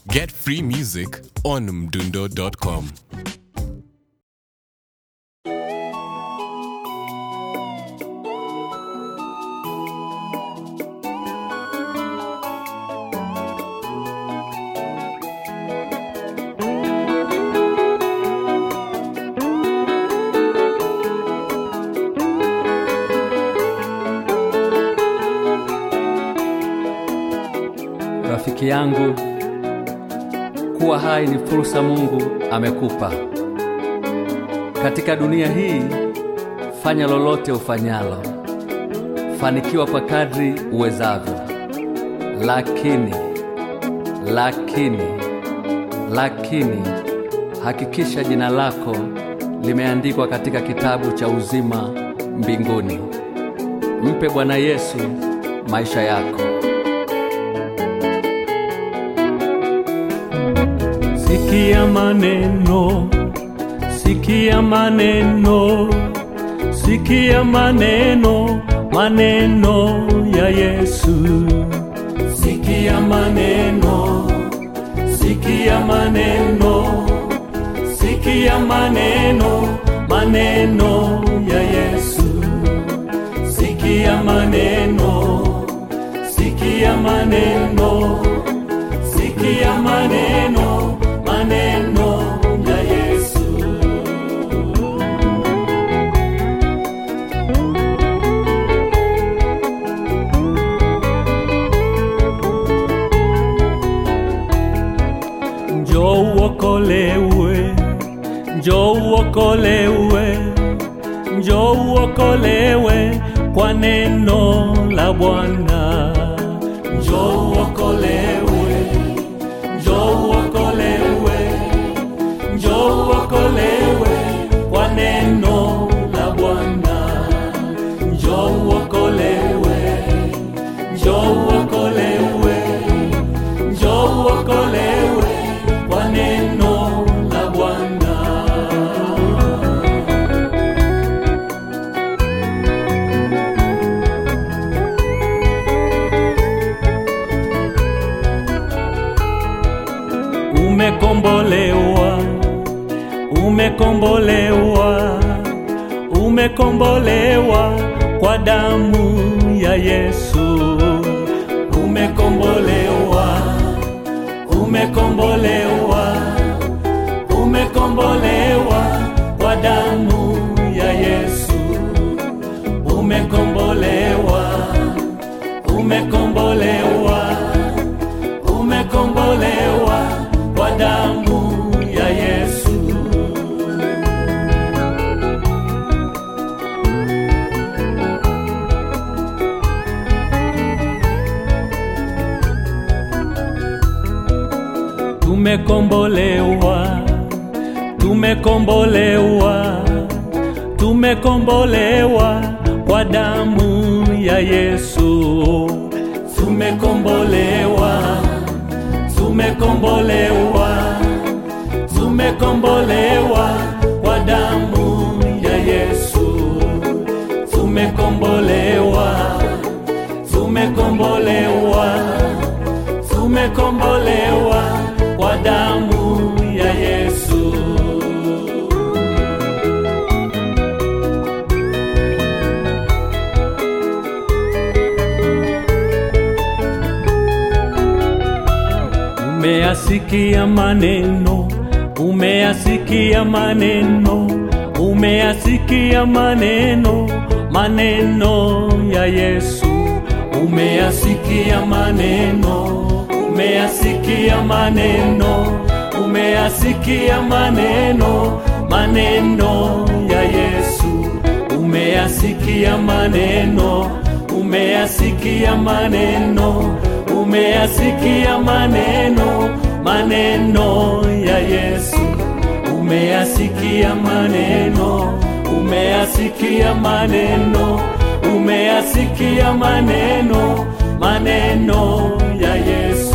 Get free music on mdundo.com. Rafiki yangu, kuwa hai ni fursa Mungu amekupa katika dunia hii. Fanya lolote ufanyalo, fanikiwa kwa kadri uwezavyo, lakini lakini lakini hakikisha jina lako limeandikwa katika kitabu cha uzima mbinguni. Mpe Bwana Yesu maisha yako. Sikia maneno, sikia maneno, sikia maneno, maneno ya Yesu. Sikia maneno, sikia maneno, sikia maneno, maneno ya Yesu. Sikia maneno, sikia maneno, sikia maneno, maneno ya Yesu. Njoo uokolewe, njoo uokolewe, njoo uokolewe kwa neno la Bwana. Njoo uokolewe, njoo uokolewe, njoo uokolewe kwa neno la Bwana. Njoo uokolewe, njoo uokolewe, njoo uokolewe kwa neno la Bwana. Umekombolewa, umekombolewa, umekombolewa kwa damu ya Yesu. Umekombolewa, umekombolewa, umekombolewa kwa damu ya Yesu. Umekombolewa, umekombolewa, umekombolewa kwa damu ya Yesu. Tumekombolewa, tumekombolewa, tumekombolewa kwa damu ya Yesu. Tumekombolewa, tumekombolewa, tumekombolewa kwa damu ya Yesu. Tumekombolewa, tumekombolewa, tumekombolewa kwa damu ya Yesu. Umeyasikia maneno, umeyasikia maneno, umeyasikia maneno, maneno ya Yesu. Umeyasikia maneno, umeyasikia maneno, umeyasikia maneno, maneno ya Yesu. Umeyasikia maneno, umeyasikia maneno, umeyasikia maneno, maneno ya Yesu. Umeyasikia maneno, umeyasikia maneno, umeyasikia maneno, maneno ya Yesu.